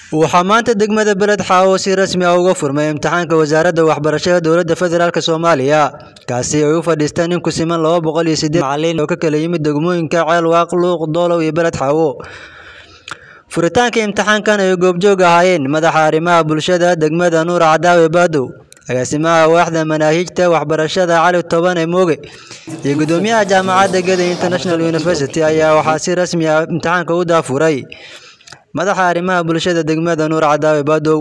waxaa maanta degmada beled xaawo si rasmi ah uga furmay imtixaanka wasaaradda waxbarashada dowladda federaalk soomaaliya kaasi ay u fadhiistaan in ku siman laba boqol iyo sideed macalin oo ka kala yimid degmooyinka ceelwaaq luuq doolow iyo beled xaawo furitaanka imtixaankan ay goobjoog ahaayeen madaxa arrimaha bulshada degmada nuur cadaawe baadow agaasimaha waaxda manaahijta waxbarashada cali tobane mooge iyo gudoomiyaha jaamacadda geda international university ayaa waxaa si rasmi ah imtixaanka u daafuray madaxa arrimaha bulshada degmada nuur cadaawe baadow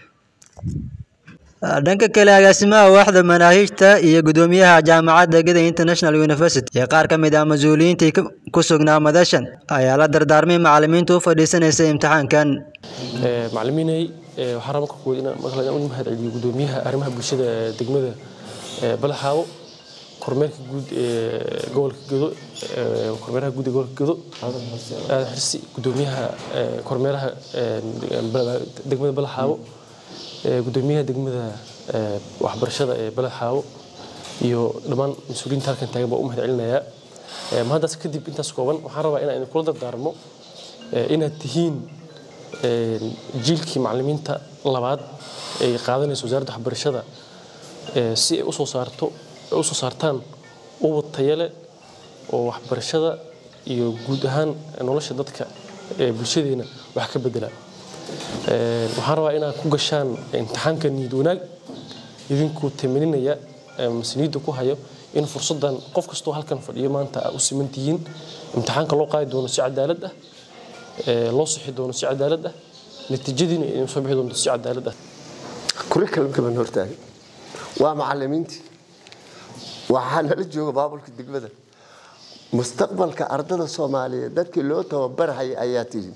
dhanka kale agaasimaha waaxda manaahijta iyo gudoomiyaha jaamacadda geda international university iyo qaar ka mid ah mas-uuliyiintii ku sugnaa madashan ayaa la dardaarmay macalimiinta u fadhiisanaysa imtixaankan macalimiinay waxaa raba marka inaan u mahad celiyo gudoomiyaha arrimaha bulshada ee degmada balaxaawo kormeerka guud ee gobolka gedo kormeeraha guud ee gobolka gedo aadan xirsi gudoomiyaha kormeeraha degmada balaxaawo gudoomiyaha degmada waxbarashada ee balaxaawo iyo dhammaan mas-uuliyiinta halkan taagan baa u mahad celinayaa mahaddaas kadib intaas kooban waxaan rabaa inaan kula dardaarmo inaad tihiin jiilkii macalimiinta labaad ay qaadanayso wasaaradda waxbarashada si ay usoo saarto usoo saartaan ubad tayale oo waxbarashada iyo guud ahaan nolosha dadka ee bulshadeena wax ka bedela waxaan rabaa inaad ku gashaan imtixaanka niyad wanaag idinkuu tamaninaya masniidda ku hayo in fursaddan qof kastoo halkan fadhiyo maanta aa u siman tihiin imtixaanka loo qaadi doono si cadaalad ah loo sixi doono si cadaalad ah natiijadiina inay soo bixi doonto si cadaalad ah kurikalamka baan hortaagay waa macalimiintii waxaa nala jooga baabulka degmada mustaqbalka ardada soomaaliyeed dadkii loo tababarhaya ayaa tihi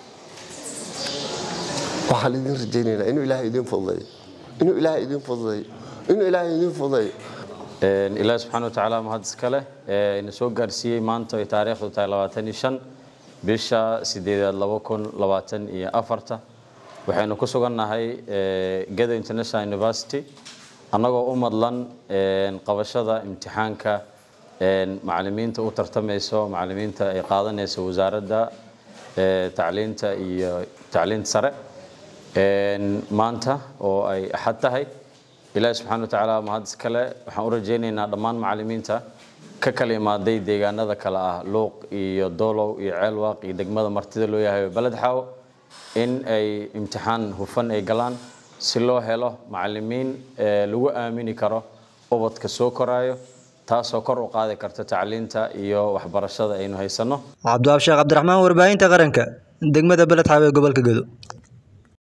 waxaan idin rajaynaynaa inuu ilaahay idin fududeeyo inuu ilaahay idin fududeeyo inuu ilaahay idin fududeeyo ilaahi subxaana watacaala mahad iskale ina soo gaarsiiyey maanta ay taariikhdu tahay labaatan iyo shan bisha sideedaad laba kun labaatan iyo afarta waxaynu ku sugannahay geda international university annagoo u madlan qabashada imtixaanka macalimiinta u tartamayso macalimiinta ay qaadanayso wasaaradda tacliinta iyo tacliinta sare maanta oo ay axad tahay ilaahi subxana watacaala mahad iskale waxaan u rajaynaynaa dhammaan macalimiinta ka kala imaaday deegaanada kale ah luuq iyo doolow iyo ceelwaaq iyo degmada martida loo yahay baled xaawo in ay imtixaan hufan ay galaan si loo helo macalimiin lagu aamini karo ubadka soo koraayo taasoo kor u qaadi karta tacliinta iyo waxbarashada aynu haysanno cabdiwaab sheekh cabdiraxmaan warbaahinta qaranka degmada beled xaawo ee gobolka gedo